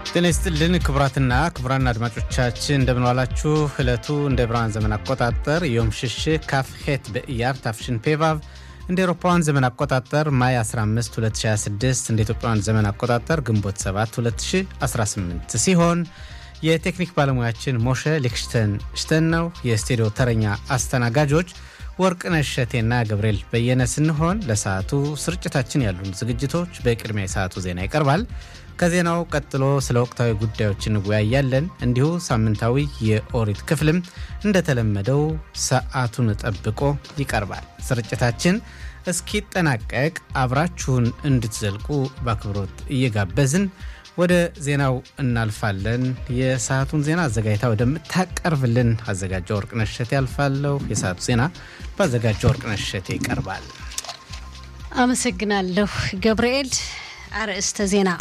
ጤና ይስጥልን ክቡራትና ክቡራን አድማጮቻችን እንደምንዋላችሁ። ዕለቱ እንደ ብርሃን ዘመን አቆጣጠር ዮም ሽሽግ ካፍሄት በኢያር ታፍሽን ፔቫቭ እንደ ኤሮፓውያን ዘመን አቆጣጠር ማይ 15 2026 እንደ ኢትዮጵያውያን ዘመን አቆጣጠር ግንቦት 7 2018 ሲሆን የቴክኒክ ባለሙያችን ሞሸ ሊክሽተን ሽተን ነው። የስቱዲዮ ተረኛ አስተናጋጆች ወርቅነሽ እሸቴና ገብርኤል በየነ ስንሆን ለሰዓቱ ስርጭታችን ያሉን ዝግጅቶች በቅድሚያ የሰዓቱ ዜና ይቀርባል። ከዜናው ቀጥሎ ስለ ወቅታዊ ጉዳዮች እንወያያለን። እንዲሁ ሳምንታዊ የኦሪት ክፍልም እንደተለመደው ሰዓቱን ጠብቆ ይቀርባል። ስርጭታችን እስኪጠናቀቅ አብራችሁን እንድትዘልቁ በአክብሮት እየጋበዝን ወደ ዜናው እናልፋለን። የሰዓቱን ዜና አዘጋጅታ ወደምታቀርብልን አዘጋጇ ወርቅነሽ እሸቴ ያልፋለሁ። የሰዓቱ ዜና በአዘጋጇ ወርቅነሽ እሸቴ ይቀርባል። አመሰግናለሁ ገብርኤል። አርዕስተ ዜና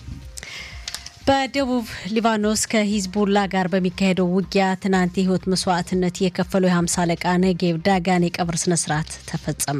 በደቡብ ሊባኖስ ከሂዝቡላ ጋር በሚካሄደው ውጊያ ትናንት የህይወት መስዋዕትነት የከፈለው የ50 አለቃ ነጌብ ዳጋን የቀብር ስነስርዓት ተፈጸመ።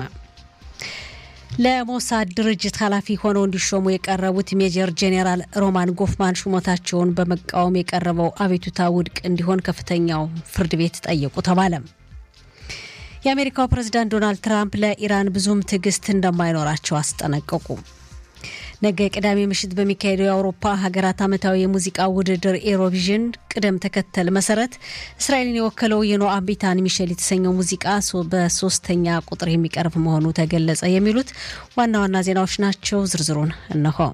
ለሞሳድ ድርጅት ኃላፊ ሆነው እንዲሾሙ የቀረቡት ሜጀር ጄኔራል ሮማን ጎፍማን ሹመታቸውን በመቃወም የቀረበው አቤቱታ ውድቅ እንዲሆን ከፍተኛው ፍርድ ቤት ጠየቁ ተባለ። የአሜሪካው ፕሬዝዳንት ዶናልድ ትራምፕ ለኢራን ብዙም ትዕግስት እንደማይኖራቸው አስጠነቀቁ። ነገ ቅዳሜ ምሽት በሚካሄደው የአውሮፓ ሀገራት ዓመታዊ የሙዚቃ ውድድር ኤሮቪዥን ቅደም ተከተል መሰረት እስራኤልን የወከለው የኖአም ቢታን ሚሼል የተሰኘው ሙዚቃ በሶስተኛ ቁጥር የሚቀርብ መሆኑ ተገለጸ። የሚሉት ዋና ዋና ዜናዎች ናቸው። ዝርዝሩን እነሆ።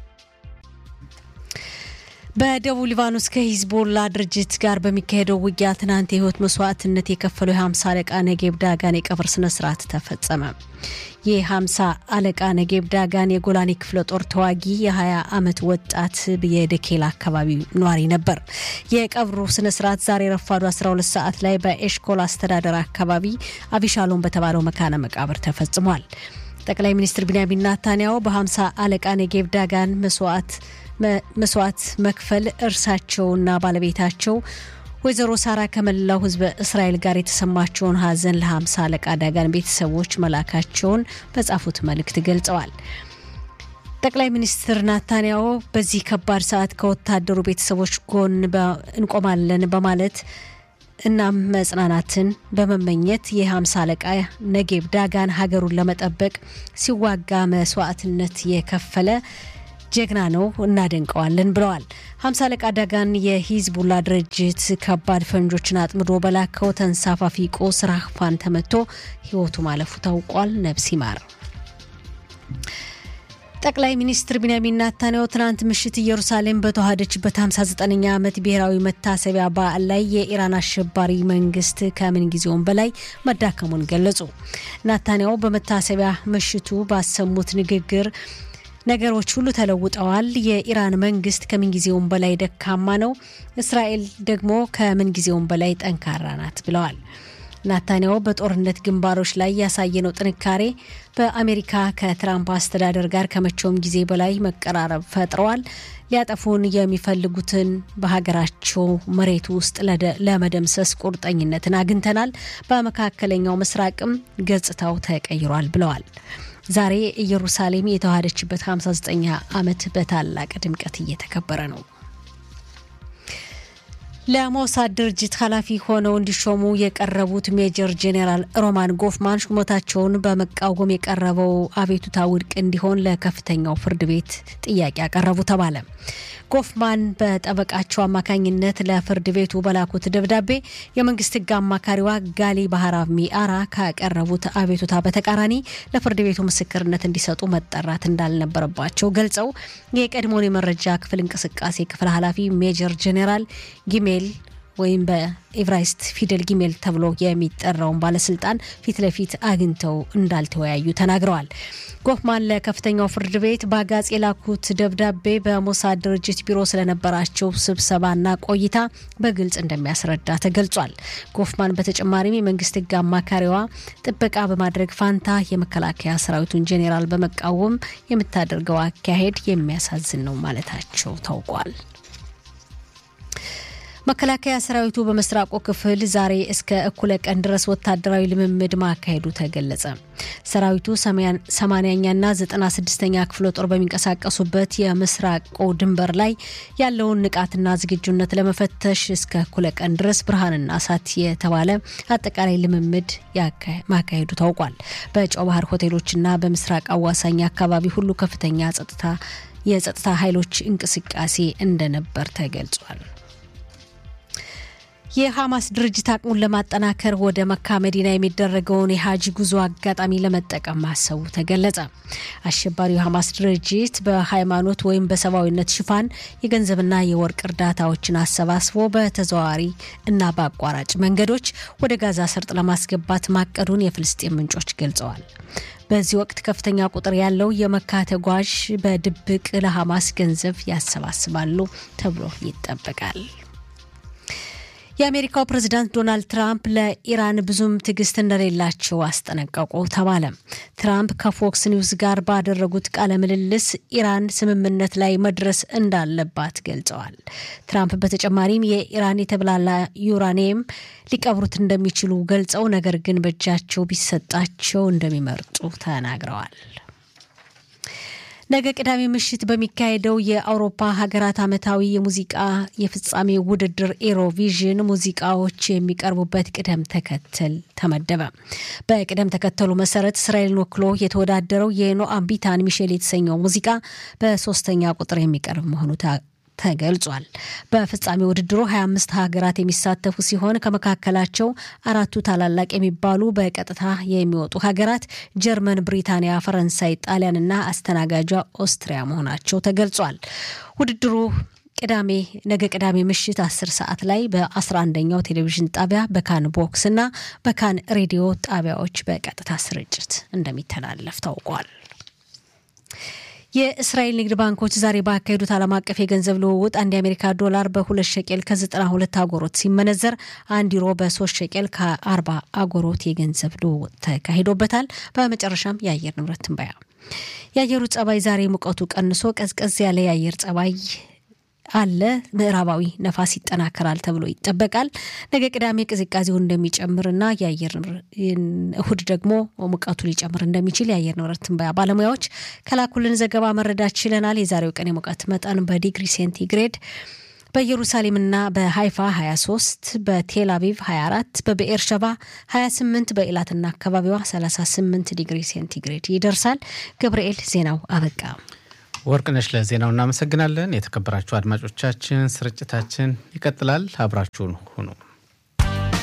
በደቡብ ሊባኖስ ከሂዝቦላ ድርጅት ጋር በሚካሄደው ውጊያ ትናንት የህይወት መስዋዕትነት የከፈለው የ50 አለቃ ነጌብ ዳጋን የቀብር ስነስርዓት ተፈጸመ። የ50 አለቃ ነጌብ ዳጋን የጎላኒ ክፍለ ጦር ተዋጊ የ20 ዓመት ወጣት የደኬላ አካባቢ ነዋሪ ነበር። የቀብሩ ስነስርዓት ዛሬ ረፋዱ 12 ሰዓት ላይ በኤሽኮል አስተዳደር አካባቢ አቢሻሎም በተባለው መካነ መቃብር ተፈጽሟል። ጠቅላይ ሚኒስትር ቢንያሚን ናታንያሁ በ50 አለቃ ነጌብ ዳጋን መስዋዕት መስዋዕት መክፈል እርሳቸውና ባለቤታቸው ወይዘሮ ሳራ ከመላው ህዝበ እስራኤል ጋር የተሰማቸውን ሀዘን ለ50 አለቃ ዳጋን ቤተሰቦች መላካቸውን በጻፉት መልእክት ገልጸዋል። ጠቅላይ ሚኒስትር ናታንያሁ በዚህ ከባድ ሰዓት ከወታደሩ ቤተሰቦች ጎን እንቆማለን በማለት እናም መጽናናትን በመመኘት የ50 አለቃ ነጌብ ዳጋን ሀገሩን ለመጠበቅ ሲዋጋ መስዋዕትነት የከፈለ ጀግና ነው፣ እናደንቀዋለን ብለዋል። ሀምሳ አለቃ ዳጋን የሂዝቡላ ድርጅት ከባድ ፈንጆችን አጥምዶ በላከው ተንሳፋፊ ቆስ ራህፋን ተመቶ ህይወቱ ማለፉ ታውቋል። ነብስ ይማር። ጠቅላይ ሚኒስትር ቢንያሚን ናታንያሁ ትናንት ምሽት ኢየሩሳሌም በተዋሃደችበት 59ኛ ዓመት ብሔራዊ መታሰቢያ በዓል ላይ የኢራን አሸባሪ መንግስት ከምን ጊዜውም በላይ መዳከሙን ገለጹ። ናታንያሁ በመታሰቢያ ምሽቱ ባሰሙት ንግግር ነገሮች ሁሉ ተለውጠዋል። የኢራን መንግስት ከምንጊዜውም በላይ ደካማ ነው፣ እስራኤል ደግሞ ከምንጊዜውም በላይ ጠንካራ ናት ብለዋል። ናታንያሁ በጦርነት ግንባሮች ላይ ያሳየነው ጥንካሬ በአሜሪካ ከትራምፕ አስተዳደር ጋር ከመቼውም ጊዜ በላይ መቀራረብ ፈጥረዋል። ሊያጠፉን የሚፈልጉትን በሀገራቸው መሬት ውስጥ ለመደምሰስ ቁርጠኝነትን አግኝተናል። በመካከለኛው ምስራቅም ገጽታው ተቀይሯል ብለዋል። ዛሬ ኢየሩሳሌም የተዋሃደችበት 59ኛ ዓመት በታላቅ ድምቀት እየተከበረ ነው። ለሞሳድ ድርጅት ኃላፊ ሆነው እንዲሾሙ የቀረቡት ሜጀር ጄኔራል ሮማን ጎፍማን ሹመታቸውን በመቃወም የቀረበው አቤቱታ ውድቅ እንዲሆን ለከፍተኛው ፍርድ ቤት ጥያቄ ያቀረቡ ተባለ። ጎፍማን በጠበቃቸው አማካኝነት ለፍርድ ቤቱ በላኩት ደብዳቤ የመንግስት ሕግ አማካሪዋ ጋሊ ባህራv ሚአራ ካቀረቡት አቤቱታ በተቃራኒ ለፍርድ ቤቱ ምስክርነት እንዲሰጡ መጠራት እንዳልነበረባቸው ገልጸው የቀድሞውን የመረጃ ክፍል እንቅስቃሴ ክፍል ኃላፊ ሜጀር ጄኔራል ጊሜል ወይም በኤቭራይስት ፊደል ጊሜል ተብሎ የሚጠራውን ባለስልጣን ፊት ለፊት አግኝተው እንዳልተወያዩ ተናግረዋል። ጎፍማን ለከፍተኛው ፍርድ ቤት በአጋጽ የላኩት ደብዳቤ በሞሳድ ድርጅት ቢሮ ስለነበራቸው ስብሰባና ቆይታ በግልጽ እንደሚያስረዳ ተገልጿል። ጎፍማን በተጨማሪም የመንግስት ህግ አማካሪዋ ጥበቃ በማድረግ ፋንታ የመከላከያ ሰራዊቱን ጄኔራል በመቃወም የምታደርገው አካሄድ የሚያሳዝን ነው ማለታቸው ታውቋል። መከላከያ ሰራዊቱ በምስራቁ ክፍል ዛሬ እስከ እኩለ ቀን ድረስ ወታደራዊ ልምምድ ማካሄዱ ተገለጸ። ሰራዊቱ ሰማንያኛና ዘጠና ስድስተኛ ክፍለ ጦር በሚንቀሳቀሱበት የምስራቁ ድንበር ላይ ያለውን ንቃትና ዝግጁነት ለመፈተሽ እስከ እኩለ ቀን ድረስ ብርሃንና እሳት የተባለ አጠቃላይ ልምምድ ማካሄዱ ታውቋል። በጨው ባህር ሆቴሎችና በምስራቅ አዋሳኝ አካባቢ ሁሉ ከፍተኛ ጸጥታ የጸጥታ ኃይሎች እንቅስቃሴ እንደነበር ተገልጿል። የሐማስ ድርጅት አቅሙን ለማጠናከር ወደ መካ መዲና የሚደረገውን የሀጂ ጉዞ አጋጣሚ ለመጠቀም ማሰቡ ተገለጸ። አሸባሪው የሐማስ ድርጅት በሃይማኖት ወይም በሰብአዊነት ሽፋን የገንዘብና የወርቅ እርዳታዎችን አሰባስቦ በተዘዋዋሪ እና በአቋራጭ መንገዶች ወደ ጋዛ ሰርጥ ለማስገባት ማቀዱን የፍልስጤም ምንጮች ገልጸዋል። በዚህ ወቅት ከፍተኛ ቁጥር ያለው የመካ ተጓዥ በድብቅ ለሐማስ ገንዘብ ያሰባስባሉ ተብሎ ይጠበቃል። የአሜሪካው ፕሬዝዳንት ዶናልድ ትራምፕ ለኢራን ብዙም ትዕግስት እንደሌላቸው አስጠነቀቁ ተባለ። ትራምፕ ከፎክስ ኒውስ ጋር ባደረጉት ቃለ ምልልስ ኢራን ስምምነት ላይ መድረስ እንዳለባት ገልጸዋል። ትራምፕ በተጨማሪም የኢራን የተብላላ ዩራኒየም ሊቀብሩት እንደሚችሉ ገልጸው ነገር ግን በእጃቸው ቢሰጣቸው እንደሚመርጡ ተናግረዋል። ነገ ቅዳሜ ምሽት በሚካሄደው የአውሮፓ ሀገራት ዓመታዊ የሙዚቃ የፍጻሜ ውድድር ኤሮቪዥን ሙዚቃዎች የሚቀርቡበት ቅደም ተከተል ተመደበ። በቅደም ተከተሉ መሰረት እስራኤልን ወክሎ የተወዳደረው የኖአም ቢታን ሚሼል የተሰኘው ሙዚቃ በሶስተኛ ቁጥር የሚቀርብ መሆኑ ተገልጿል። በፍጻሜ ውድድሩ 25 ሀገራት የሚሳተፉ ሲሆን ከመካከላቸው አራቱ ታላላቅ የሚባሉ በቀጥታ የሚወጡ ሀገራት ጀርመን፣ ብሪታንያ፣ ፈረንሳይ፣ ጣሊያንና አስተናጋጇ ኦስትሪያ መሆናቸው ተገልጿል። ውድድሩ ቅዳሜ ነገ ቅዳሜ ምሽት 10 ሰዓት ላይ በ11ኛው ቴሌቪዥን ጣቢያ በካን ቦክስ እና በካን ሬዲዮ ጣቢያዎች በቀጥታ ስርጭት እንደሚተላለፍ ታውቋል። የእስራኤል ንግድ ባንኮች ዛሬ ባካሄዱት ዓለም አቀፍ የገንዘብ ልውውጥ አንድ የአሜሪካ ዶላር በሁለት ሸቄል ከ92 አጎሮት ሲመነዘር አንድ ዩሮ በሶስት ሸቄል ከ40 አጎሮት የገንዘብ ልውውጥ ተካሂዶበታል። በመጨረሻም የአየር ንብረት ትንበያ። የአየሩ ጸባይ ዛሬ ሙቀቱ ቀንሶ ቀዝቀዝ ያለ የአየር ጸባይ አለ። ምዕራባዊ ነፋስ ይጠናከራል ተብሎ ይጠበቃል። ነገ ቅዳሜ ቅዝቃዜው እንደሚጨምርና የአየር እሁድ ደግሞ ሙቀቱ ሊጨምር እንደሚችል የአየር ንብረት ትንበያ ባለሙያዎች ከላኩልን ዘገባ መረዳት ችለናል። የዛሬው ቀን የሙቀት መጠን በዲግሪ ሴንቲግሬድ በኢየሩሳሌምና በሃይፋ 23፣ በቴል አቪቭ 24፣ በብኤር ሸባ 28፣ በኢላትና አካባቢዋ 38 ዲግሪ ሴንቲግሬድ ይደርሳል። ገብርኤል ዜናው አበቃ። ወርቅነሽ ለዜናው እናመሰግናለን። የተከበራችሁ አድማጮቻችን ስርጭታችን ይቀጥላል። አብራችሁን ሁኑ።